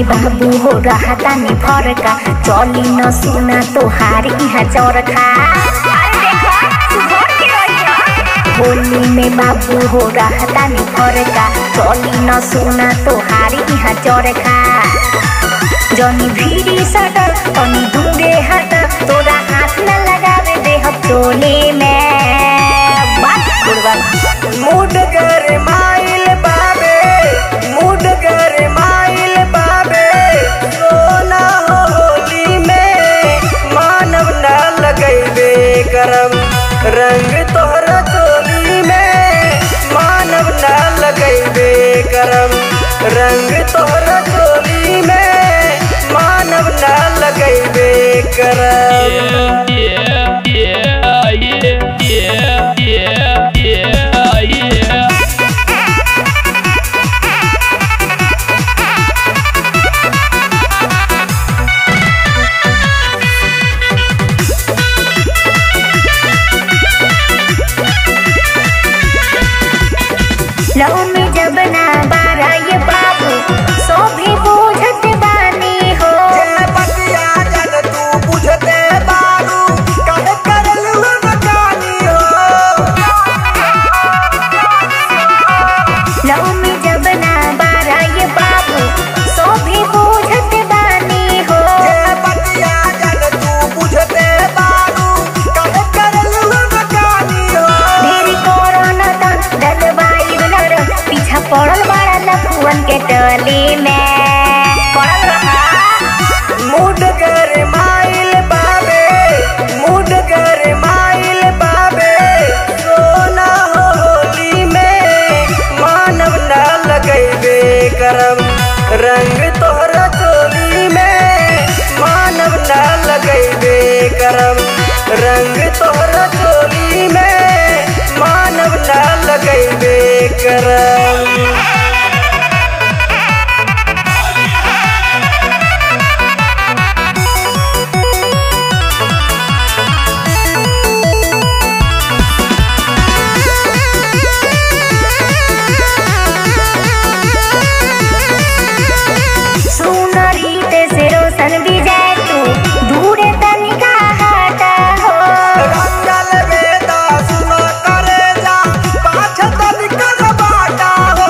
बाबू हो रहा तानी फरका चली न सुना तोहार इहा चरखा होली में बाबू हो रहा तानी फरका चली न सुना तोहार इहा चरखा जनी भीड़ी सटर तनी दूरे हट तोरा हाथ न लगावे देह चोले में बात गुड़बड़ मूड कर माइल बाबे मूड कर माइल बाबे सोना होली में मानव न लगैबे करम रंग तोहरा चोली में मानव न लगैबे करम रंग तोहरा चोली में मानव न लगैबे करम yeah, yeah, yeah, yeah, yeah, yeah, yeah. Love में जब ना बारा ये बाबू सो भी बूझत बानी हो जे बतिया जन तू बुझते बारू काहे करलू नकानी हो लव में जब ना बारा ये बाबू सो भी बूझत बानी हो जे बतिया जन तू बुझते बारू काहे करलू नकानी हो ढेर कोरोना तन डलवाई नर पीछा पड़ल बड़ा लफुअन के टली में पड़ल रहा मूड कर माइल बाबे मूड कर माइल बाबे सोना होली में मानव न लगैबे करम रंग तोहरा चोली में मानव न लगैबे करम रंग तोहरा चोली में मानव न लगैबे करम सुनरी ते से रोशन भी जाए तू दूरे तनिका हटा हो रंगल वेदा सुनो करे जा पाछ तनिका न बाटा हो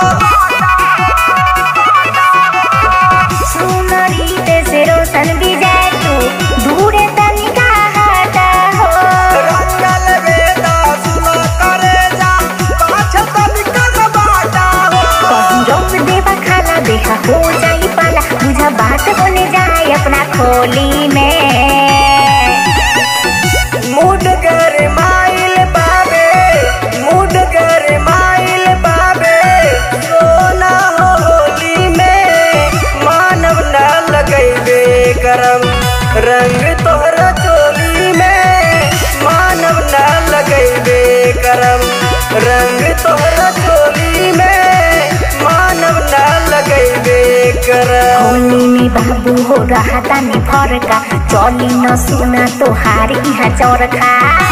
सुनरी ते से रोशन भी जाए तू दूरे तनिका हटा हो रंगल वेदा सुनो करे जा पाछ तनिका न बाटा हो कहीं रोक देवा खाला देहा हो जाई पाला मुझा बात होने जाए अपना खोली में मूड कर माइल बाबे मूड कर माइल बाबे सोना होली में मानव न लगैबे करम रंग तोहरा चोली में मानव न लगैबे करम रंग तोहरा चोली में मानव न लगैबे करम होली में बाबू हो रहा तानी फरका चली न सुना तोहार इहा चरखा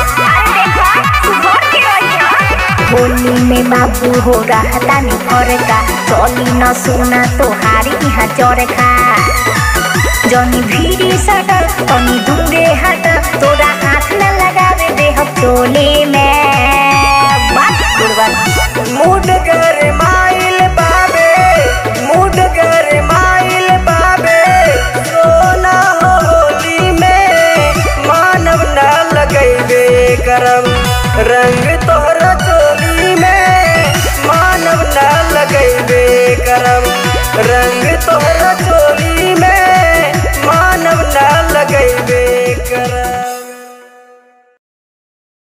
होली में बाबू हो रहा तानी फरका चली न सुना तोहार इहा चरखा जनी भीड़ी सटर तनी दूरे हट तोरा हाथ न लगावे देह चोले में बात गुड़बड़ मूड कर माइल बाबे मूड कर माइल बाबे सोना होली में मानव न लगैबे करम रंग तोहरा चोली में मानव न लगैबे करम रंग तोहरा